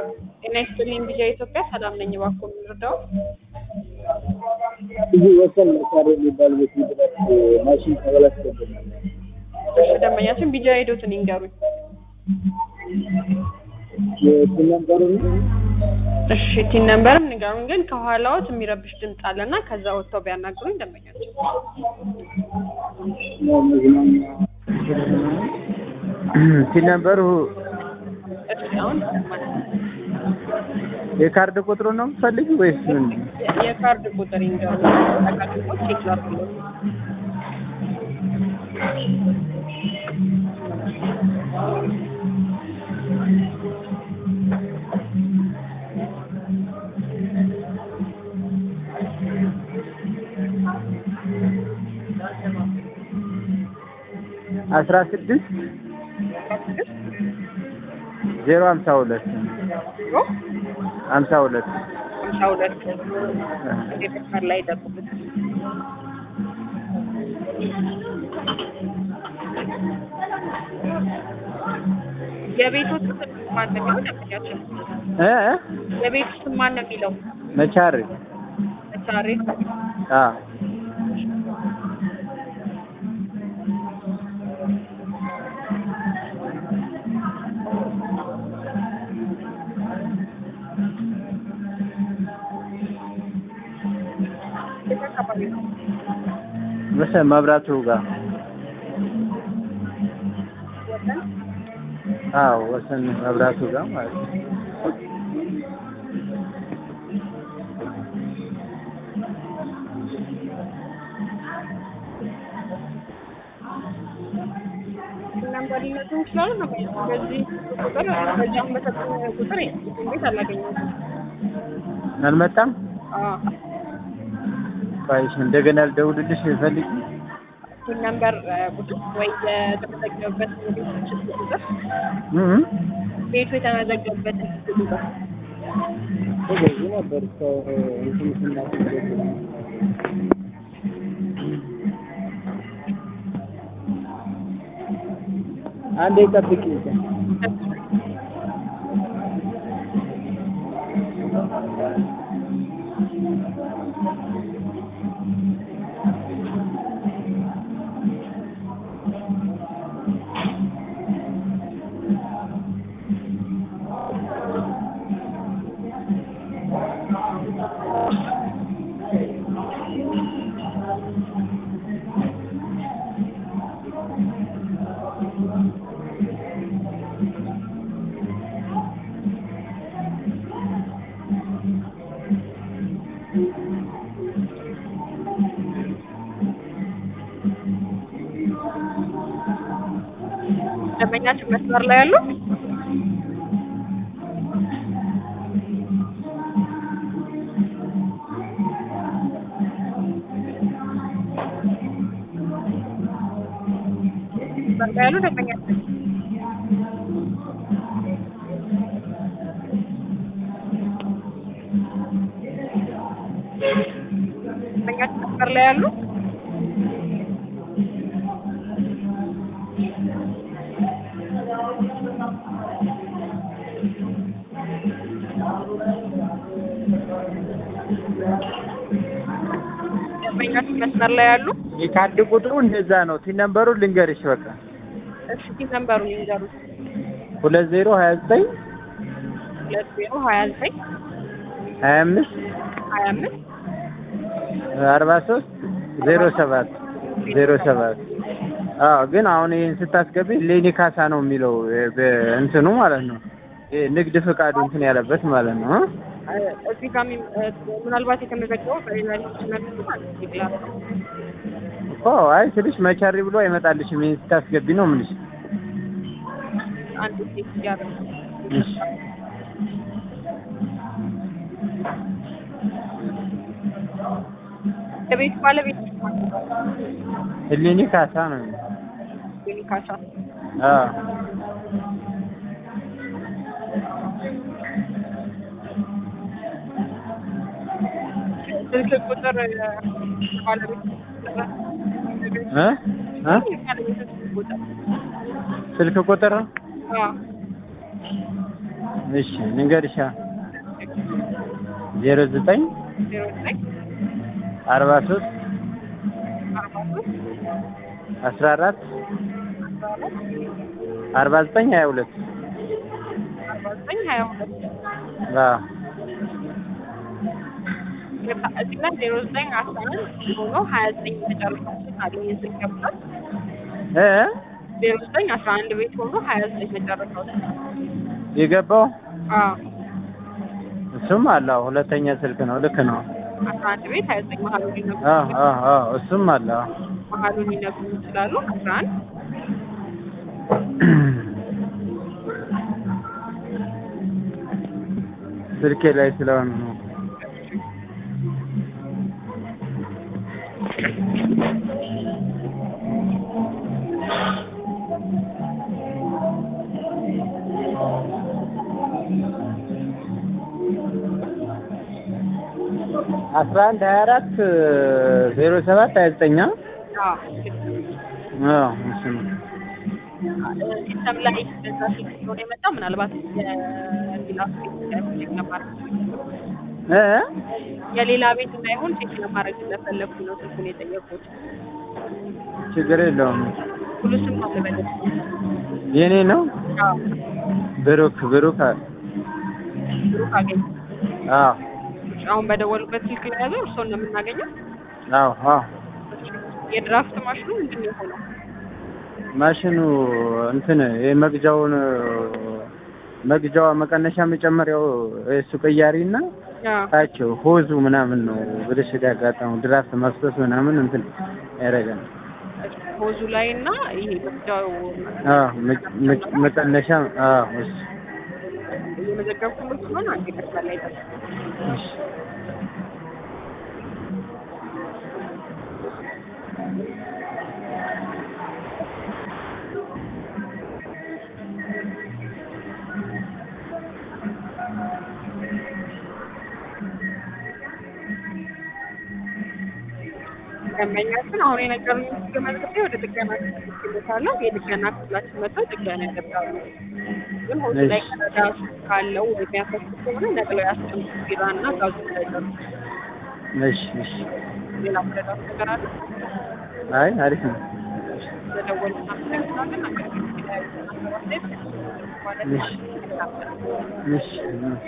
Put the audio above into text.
ጤና ይስጥልኝ ቢጃ ኢትዮጵያ ሰላም ነኝ። እባክዎ የምንረዳው? እዚህ ወሰን መሳሪያ የሚባል ቤት ድረስ ማሽን ተበላሽቶብናል። እሺ ደንበኛችን ቢጃ ሄዶትን ይንገሩኝ። የስም ነበሩ እሺ ቲን ነምበርም ንገሩኝ። ግን ከኋላዎት የሚረብሽ ድምፅ አለና ከዛ ወጥተው ቢያናግሩኝ ደንበኛችን። መዝናኛ ሲል ነበሩ እሺ አሁን ይሰማል። የካርድ ቁጥሩ ነው የምትፈልጊ ወይስ ምን? የ- የካርድ ቁጥር ይንገሩኝ። ጠቃሚዎች ቼክ ላድርግልዎት። አስራ ስድስት ዜሮ ሀምሳ ሁለት ዜሮ ሀምሳ ሁለት ሀምሳ ሁለት የመስመር ላይ ይጠብቁት። የቤቱ ስም ማን ነው የሚለው ደንበኛችን? እ እ? የቤቱ ስም ማን ነው የሚለው? መቻሪ መቻሬ አ የት አካባቢ ነው? መሰ መብራቱ ጋር ወሰን አዎ ወሰን መብራቱ ጋር ማለት ነው። ነምበር ሊነሱ ይችላሉ። ነው በዚህ ቁጥር በዚህ አሁን በሰጠን ቁጥር ቤት አላገኘሁትም። አልመጣም። አዎ ባይሽ እንደገና ልደውልልሽ ፈልጊ። ይህ ነምበር ቁጥር ወይ የተመዘገበበት ቤት ስልክ ቁጥር እ እ? ቤቱ የተመዘገበበት ስልክ ቁጥር በዚህ ነበር ሰው እንትን ስናስገብ አንዴ ጠብቂ ደንበኛችን መስመር ላይ ያሉ መስመር ላይ ያሉ ደንበኛችን ደንበኛችን መስመር ላይ ያሉ ደንበኛችን መስመር ላይ ያሉ የካርድ ቁጥሩ እንደዛ ነው። ቲ ነምበሩ ልንገርሽ በቃ እሺ ቲ ነምበሩን ይንገሩት። ሁለት ዜሮ ሀያ ዘጠኝ ሁለት ዜሮ ሀያ ዘጠኝ ሀያ አምስት ሀያ አምስት አርባ ሶስት ዜሮ ሰባት ዜሮ ሰባት አዎ ግን አሁን ይህን ስታስገቢ ሌኒ ካሳ ነው የሚለው እ በእንትኑ ማለት ነው እ ንግድ ፍቃዱ እንትን ያለበት ማለት ነው እ? እዚህ ጋር የሚ- እ ምናልባት የተመዘገበው በሌላ ሊሆን ማለት ይችላል። እኮ አይ ስልሽ መቻሪ ብሎ አይመጣልሽም ይህን ስታስገቢ ነው የምልሽ አንድ ሴት እያደረገ እሺ የቤቱ ባለቤት ህሊኒ ካሳ ነው የሚለው። የሚካሳ አዎ ስልክ ቁጥር እ ባለቤት እ እ ባለቤት ስልክ ቁጥር ስልክ ቁጥር አዎ እሺ ንገርሻ ዜሮ ዘጠኝ ዜሮ ዘጠኝ አርባ ሶስት አርባ ሶስት አስራ አራት አስራ አራት አርባ ዘጠኝ ሀያ ሁለት አርባ ዘጠኝ ሀያ ሁለት አዎ እዚህ ላይ ዜሮ ዘጠኝ አስራ አንድ ሆኖ ሀያ ዘጠኝ መጨረሻው ስልክ አለ ይህ ስልክ ገብቷል። እ ዜሮ ዘጠኝ አስራ አንድ ቤት ሆኖ ሀያ ዘጠኝ መጨረሻው ስልክ የገባው አዎ እሱም አለ አዎ ሁለተኛ ስልክ ነው ልክ ነው አስራ አንድ ቤት ሀያ ዘጠኝ መሀሉን ሊነግሩ አዎ አዎ አዎ እሱም አለ አዎ መሀሉን ሊነግሩ ይችላሉ። አስራ አንድ ስልኬ ላይ ስለሆነ ነው አስራ አንድ ሀያ አራት ዜሮ ሰባት ሀያ ዘጠኝ አዎ አዎ እሱ ነው ሲስተም ላይ በዛ ስልክ ስለሆነ የመጣ ምናልባት የሌላ ቤት ቼክ ለማድረግ እ የሌላ ቤት እንዳይሆን ቼክ ለማድረግ ስለፈለግኩ ነው ስልኩን የጠየቁት። ችግር የለውም ሁሉ ስም ነው ልበልህ? የኔ ነው አዎ ብሩክ ብሩክ አ- ብሩክ አገኘ አዎ አሁን በደወሉበት ስልክ ላይ ያዘው እርስዎን ነው የምናገኘው። አዎ አዎ የድራፍት ማሽኑ ምንድን ነው የሆነው? ማሽኑ እንትን የመግጃውን መግጃዋ መቀነሻ መጨመሪያው እሱ ቅያሪ እና አዎ ታቸው ሆዙ ምናምን ነው ብልሽት ያጋጠመው ድራፍት መፍሰስ ምናምን እንትን ያደርጋል። ሆዙ ላይ እና ይሄ መግጃው አዎ መ- መ- መቀነሻ አዎ እሱ እየመዘገብኩ ስለሆነ አንዴ መስመር ላይ ጠብቅ። እሺ ደንበኛችን አሁን የነገሩኝ ስልክ መዝግቤ ወደ ጥገና ክፍል ልካለሁ። የጥገና ክፍላችን መጥተው ጥገና ያደርጋሉ። ግን ሆዙ ላይ ቀዳዳ ካለው ወይ የሚያፈስ ከሆነ ነቅለው ያስቀምጡ። ቢራ እና ጋዙ እንዳይጠሩ። እሺ እሺ ሌላ መረዳት ነገር አለ? አይ አሪፍ ነው። ስለደወሉ እናመሰግናለን። አገልግሎት ላይ ማለት እሺ እሺ